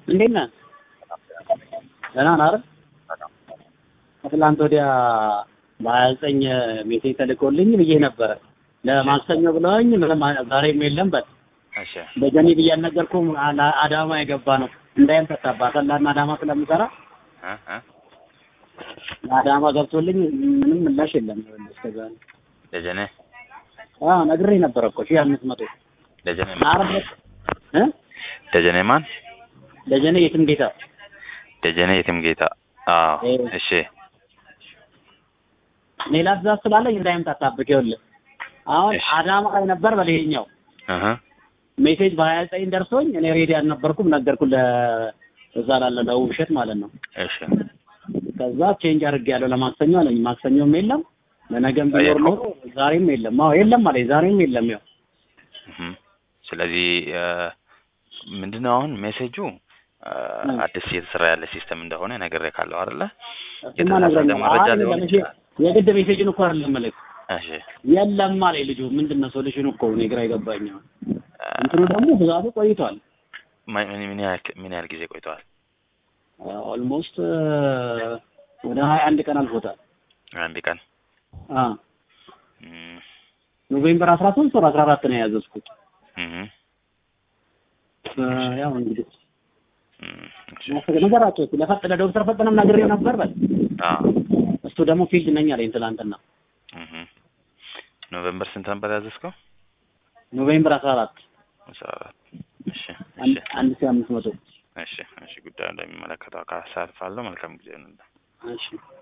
እንዴት ነህ? ደህና ነህ አይደል? ከትላንት ወዲያ በሀያ ዘጠኝ ሜሴጅ ተልኮልኝ ብዬ ነበረ ለማክሰኞ ብለውኝ ምንም ዛሬም የለም በል እሺ በጀኒ ብዬ አልነገርኩም። አ- አዳማ የገባ ነው እንዳይም ተታባ ሰላና አዳማ ስለምሰራ እ እ አዳማ ገብቶልኝ ምንም ምላሽ የለም እስከዛ ደጀኔ አዎ ነግሬ ነበረ እኮ ሺህ አምስት መቶ ደጀኔ ማን? አረበት እ ደጀኔ ማን? ደጀኔ የትም ጌታ ደጀኔ የትም ጌታ። አዎ እ እሺ ሌላ ትእዛዝ ስላለኝ እንዳይምታታብቅ ይኸውልህ አሁን እሺ። አዳማ ላይ ነበር በሌላኛው እህ ሜሴጅ በሀያ ዘጠኝ ደርሶኝ እኔ ሬዲ አልነበርኩም ነገርኩ ለእዛ ላለ ለውብሸት ማለት ነው እሺ ከዛ ቼንጅ አድርጌያለሁ ለማክሰኞ አለኝ ማክሰኞም የለም ለነገም ቢኖር ኖሮ ዛሬም የለም አዎ የለም አለኝ ዛሬም የለም ያው እህ ስለዚህ እ ምንድነው አሁን ሜሴጁ እ እ። አዲስ እየተሰራ ያለ ሲስተም እንደሆነ ነግሬ ካለው አይደለ? እሱማ የተሳሳተ ነግረኛል መረጃ አይ ሊሆን ለመቼ ይችላል። የግድ ሜሴጅን እኮ አይደለም መልክ እሺ የለም አለኝ ልጁ ምንድን ነው ሶሉሽኑ እኮ እኔ ግራ የገባኝ አሁን እ እንትኑ ደግሞ ብዛቱ ቆይቷል ምን ምን ያህል ምን ያህል ጊዜ ቆይተዋል? ኦልሞስት ወደ ሀያ አንድ ቀን አልፎታል አንድ ቀን አ እም ኖቬምበር አስራ ሶስት ወር አስራ አራት ነው ያዘዝኩት እህ እ ያው እንግዲህ እም እሺ ነገራቸው ለፈጥ ለዶክተር ፈጠነም ነግሬው ነበር በል አዎ እሱ ደግሞ ፊልድ ነኝ አለኝ ትላንትና እህ ኖቬምበር ስንት ነበር ያዘዝከው? ኖቬምበር አስራ አራት አስራ አራት እሺ አንድ እሺ አንድ ሺህ አምስት መቶ እሺ እሺ ጉዳዩ እንደሚመለከተው አካል አሳልፋለሁ። መልካም ጊዜ ይሁንልህ። እሺ